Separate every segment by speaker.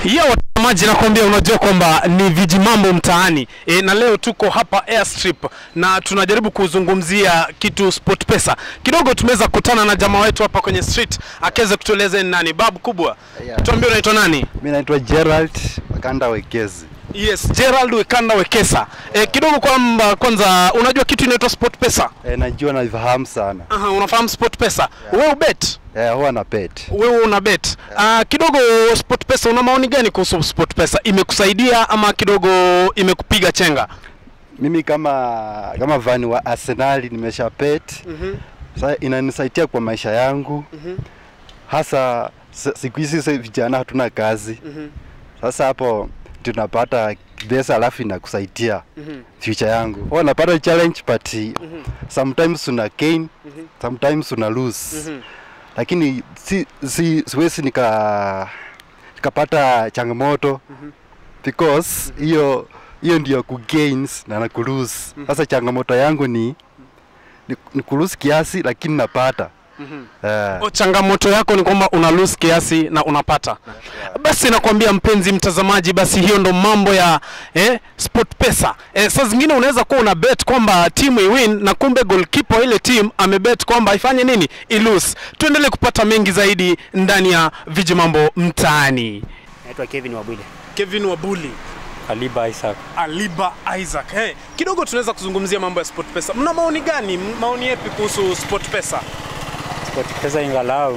Speaker 1: ya watazamaji nakwambia unajua kwamba ni viji mambo mtaani e, na leo tuko hapa airstrip na tunajaribu kuzungumzia kitu sport pesa kidogo tumeweza kukutana na jamaa wetu hapa kwenye street akiweza kutueleza ni nani babu kubwa
Speaker 2: Yeah.
Speaker 1: tuambie unaitwa nani
Speaker 2: Mi naitwa Gerald Makanda Wekezi.
Speaker 1: yes gerald wekanda wekesa e, kidogo kwamba kwanza unajua kitu inaitwa sport pesa
Speaker 2: E, najua naifahamu sana.
Speaker 1: Aha, unafahamu sport pesa wewe ubet
Speaker 2: E, huwa na pet.
Speaker 1: wewe una bet uh, kidogo sport pesa una maoni gani kuhusu sport pesa imekusaidia ama kidogo imekupiga chenga
Speaker 2: Mimi kama kama vani wa Arsenali nimesha pet.
Speaker 1: mm-hmm.
Speaker 2: Sasa inanisaidia kwa maisha yangu.
Speaker 1: Mhm.
Speaker 2: Hasa s- siku hizi sasa vijana hatuna kazi.
Speaker 1: Mm-hmm.
Speaker 2: Sasa hapo tunapata pesa alafu inakusaidia
Speaker 1: Mm-hmm.
Speaker 2: future yangu. Huwa napata challenge but sometimes una gain, sometimes una lose.
Speaker 1: Mhm.
Speaker 2: lakini si, si, siwezi nika nikapata changamoto because hiyo hiyo ndio ku gains na na ku lose. Sasa changamoto yangu ni ni, ni ku lose kiasi lakini napata Eh,
Speaker 1: O, changamoto yako ni kwamba una lose kiasi na unapata basi nakwambia mpenzi mtazamaji basi hiyo ndo mambo ya eh, sport pesa eh, saa zingine unaweza kuwa una bet kwamba timu iwin na kumbe goalkeeper wa ile team amebet kwamba ifanye nini ilose tuendelee kupata mengi zaidi ndani ya viji mambo mtaani
Speaker 3: Naitwa Kevin Wabwile.
Speaker 1: kevin wabuli
Speaker 4: Aliba Isaac.
Speaker 1: aliba isaac hey, kidogo tunaweza kuzungumzia mambo ya sport pesa mna maoni gani maoni yepi kuhusu sport pesa
Speaker 4: Sport pesa ingalau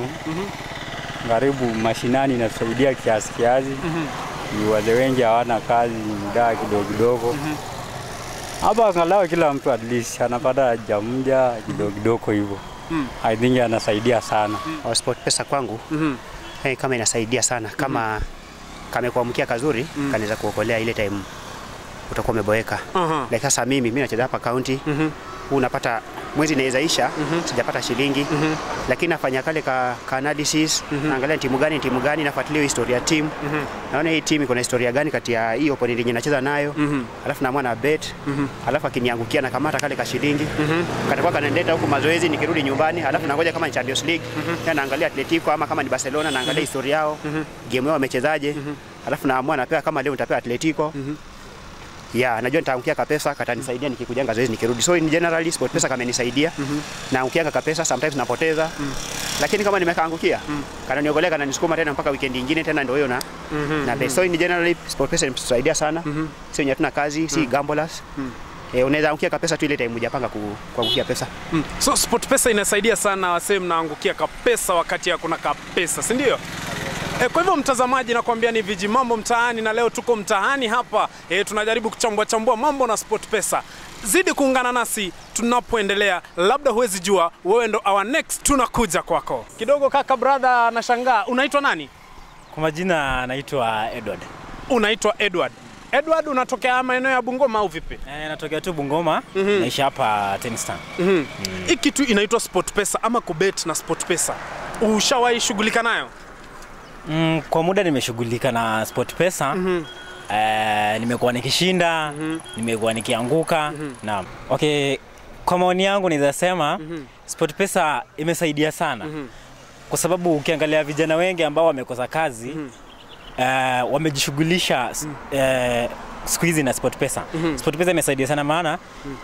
Speaker 4: karibu mashinani inatusaidia kiasi kiasi. Ni wale wengi hawana kazi, ni muda kidogo kidogo. Hapa angalau kila mtu at least anapata jamja kidogo kidogo hivyo. I think anasaidia sana.
Speaker 3: Kwa Sport pesa kwangu hey, kama inasaidia sana kama kamekuamkia kazuri kanaweza kuokolea ile time utakuwa umeboeka.
Speaker 1: Aha.
Speaker 3: Like sasa mimi mimi nacheza hapa county huu unapata mwezi inaweza isha sijapata shilingi lakini nafanya kale ka, ka analysis naangalia ni timu gani ni timu gani nafuatilia historia ya timu naona hii timu iko na historia gani kati ya hii opponent yenye nacheza nayo alafu naamua na bet alafu akiniangukia na kamata kale ka shilingi katakuwa kanendeta huku mazoezi nikirudi nyumbani alafu nangoja kama ni Champions League tena naangalia Atletico ama kama ni Barcelona naangalia historia yao game yao wamechezaje alafu naamua napewa kama leo nitapewa Atletico ya najua nitaangukia kapesa katanisaidia nikikujanga zoezi nikirudi so in generally sport pesa kamenisaidia naangukianga kapesa sometimes napoteza lakini kama nimekaangukia kananiogolea kananisukuma tena mpaka weekend ingine tena ndio hiyo na na bet. so in generally sport pesa imetusaidia sana sio wenye hatuna kazi si gamblers Eh, unaweza angukia kapesa tu ile time hujapanga ku- kuangukia pesa
Speaker 1: Mm. So sport pesa inasaidia sana wasee mnaangukia kapesa wakati hakuna kapesa, si ndio? E, kwa hivyo mtazamaji, nakwambia ni viji mambo mtaani, na leo tuko mtaani hapa e, tunajaribu kuchambua chambua mambo na sport pesa. Zidi kuungana nasi tunapoendelea, labda huwezi jua wewe ndo our next, tunakuja kwako kidogo. Kaka brother, nashangaa unaitwa nani?
Speaker 5: Kwa majina anaitwa Edward.
Speaker 1: Unaitwa Edward. Edward, unatokea maeneo ya Bungoma au vipi?
Speaker 5: Eh, natokea tu Bungoma, naishi hapa Tenistan.
Speaker 1: Hii kitu inaitwa sport pesa ama kubet na sport pesa, ushawahi shughulika nayo?
Speaker 5: Mm, kwa muda nimeshughulika na sport pesa. Eh, nimekuwa nikishinda, nimekuwa nikianguka. Naam. Okay, kwa maoni yangu naweza sema sport pesa imesaidia sana. Kwa sababu ukiangalia vijana wengi ambao wamekosa kazi eh, wamejishughulisha s- eh, siku hizi na sport pesa. Sport pesa imesaidia sana maana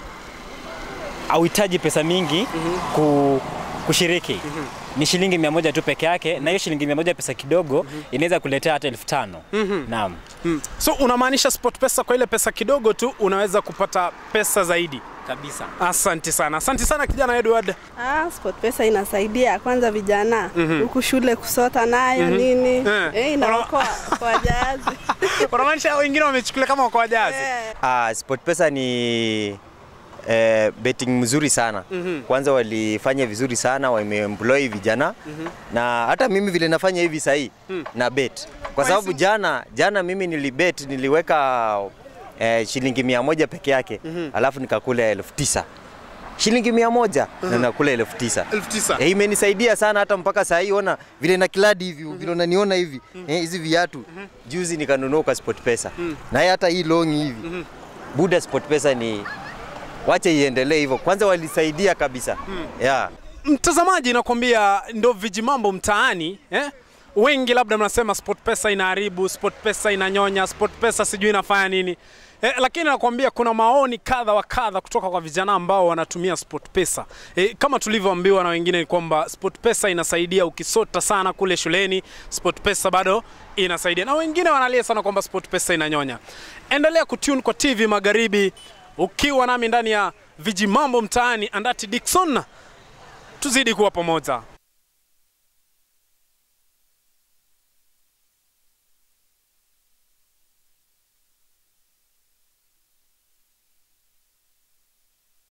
Speaker 5: hauhitaji pesa mingi ku, kushiriki ni shilingi mia moja tu peke yake, na hiyo shilingi mia moja pesa kidogo inaweza kuletea hata elfu tano Naam.
Speaker 1: Mm. So unamaanisha sport pesa kwa ile pesa kidogo tu unaweza kupata pesa zaidi.
Speaker 5: kabisa.
Speaker 1: Asante sana, asante sana kijana Edward.
Speaker 6: Ah, sport pesa inasaidia kwanza vijana huku shule kusota nayo nini
Speaker 1: Eh.
Speaker 6: eh, inaokoa kwa jahazi
Speaker 1: Unamaanisha wengine wamechukulia kama kwa jazi.
Speaker 6: Eh.
Speaker 7: Ah, SportPesa ni eh, betting mzuri sana. Kwanza walifanya vizuri sana, wameemploy vijana na hata mimi vile nafanya hivi sahii na bet kwa sababu jana jana mimi nilibet niliweka eh, shilingi mia moja peke yake alafu nikakula elfu tisa shilingi mia moja na nakula elfu tisa
Speaker 1: elfu tisa.
Speaker 7: Eh, imenisaidia sana hata mpaka saa hii ona vile na kiladi hivi vile unaniona hivi eh, hizi viatu juzi nikanunua kwa SportPesa na hii hata hii long hivi Buda SportPesa ni wache iendelee hivyo kwanza walisaidia kabisa yeah.
Speaker 1: Mtazamaji, nakwambia ndo vijimambo mtaani eh? wengi labda mnasema SportPesa inaharibu, SportPesa inanyonya, SportPesa sijui inafanya nini. E, lakini nakwambia kuna maoni kadha wa kadha kutoka kwa vijana ambao wanatumia SportPesa. E, kama tulivyoambiwa na wengine ni kwamba SportPesa inasaidia ukisota sana kule shuleni, SportPesa bado inasaidia, na wengine wanalia sana kwamba SportPesa inanyonya. Endelea kutune kwa TV Magharibi ukiwa nami ndani ya Vijimambo Mtaani, Andati Dickson, tuzidi kuwa pamoja.